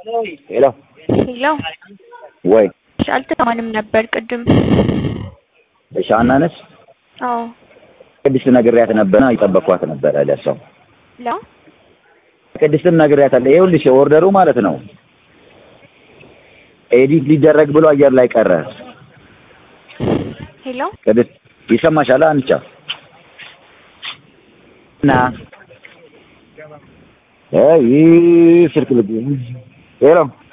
ሄሎ ሄሎ ወይ እሺ፣ አልተሰማንም ነበር ቅድም። እሺ ሀና ነሽ? አዎ ቅድስት ነግሬያት ነበርና እየጠበቅኳት ነበረ ለሰው ላ ቅድስትም ነግሬያታለሁ። ይኸውልሽ ኦርደሩ ማለት ነው ኤዲት ሊደረግ ብሎ አየር ላይ ቀረ። ሄሎ ቅድስት ይሰማሻል? አንቻ እና አይ ስልክ ልብ ሄሎ